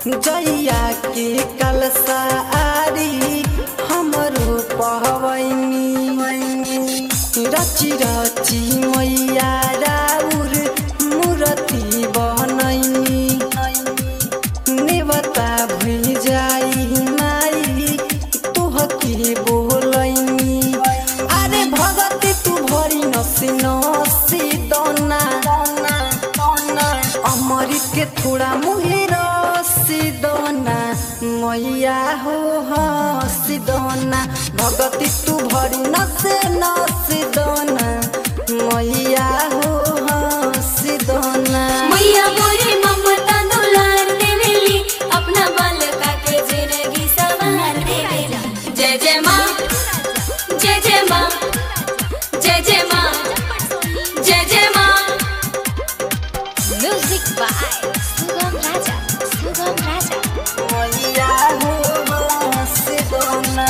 जैया के कलसा आरी हमरो पहवैनी रची रची मैया राउर मूर्ति बनैनी नेवता भुल जाई माई तोहके बोलैनी अरे भगती तू भरी नसी नसी दोना अमृत के थोड़ा मुहे रसी दोना मैया हो हसी दोना भगती तू भरी नसे नसी दोना मैया हो हसी दोना मैया मोरे ममता दुलार देवेली अपना बालका के जिंदगी सवार देवेली जय जय माँ जय जय माँ जय जय माँ जय जय माँ Music by Sugam Raja. Sugam Raja. मैया हो हसी दोना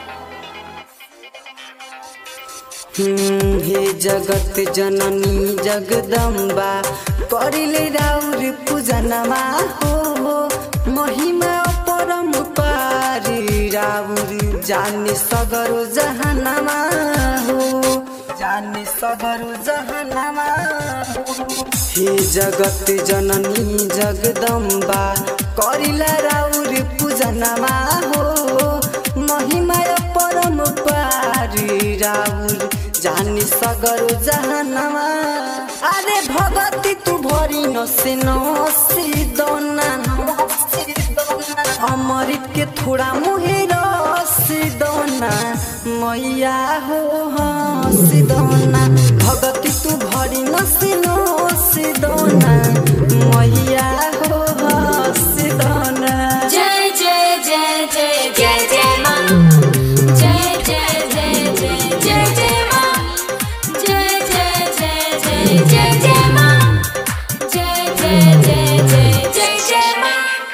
हम्म, हे जगत जननी जगदम्बा करिले राउर पूजनमा हो महिमा परम पारी राउर जाने सगरो जहानमा हो जाने सगरो जहानमा हो हे जगत जननी जगदम्बा करिला राउर पूजनमा हो महिमा परम पारी राउर जानी सगरो जहानमा अरे भगती तू भरी नसे नसी दोना अमृत के थोड़ा मुहे रसी दोना मैया हो हसी दोना भगती तू भरी नसी नसी दोना मैया हो हसी दोना जय जय जय जय जय जय माँ जय जय जय जय जय जय माँ जय जय जय जय जय जय माँ जय जय जय जय जय जय माँ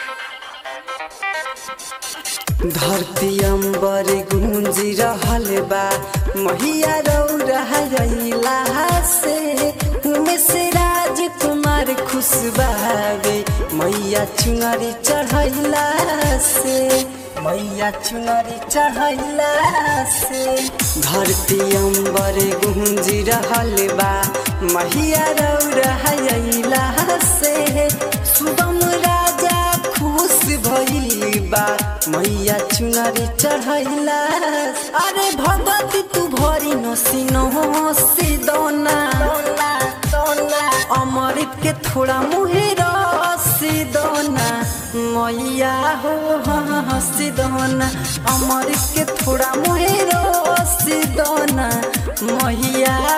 धरती अम्बर गुंजी रहल बा मैया रौरा से उमेश राजकुमार खुश बावे मैया चुनरी चढ़ैला से मैया चुनरी चढ़ैला से धरती अम्बर गुंजी रहल बा मैया रौरा से सुगम राजा खुश भइल बा मैया चुनरी चढ़ैला अरे भगवती तू भरी नसी नसी दोना अमृत के थोड़ा मुहे रसी दोना मैया हो हसी दोना अमृत के थोड़ा मुहे रसी दोना मैया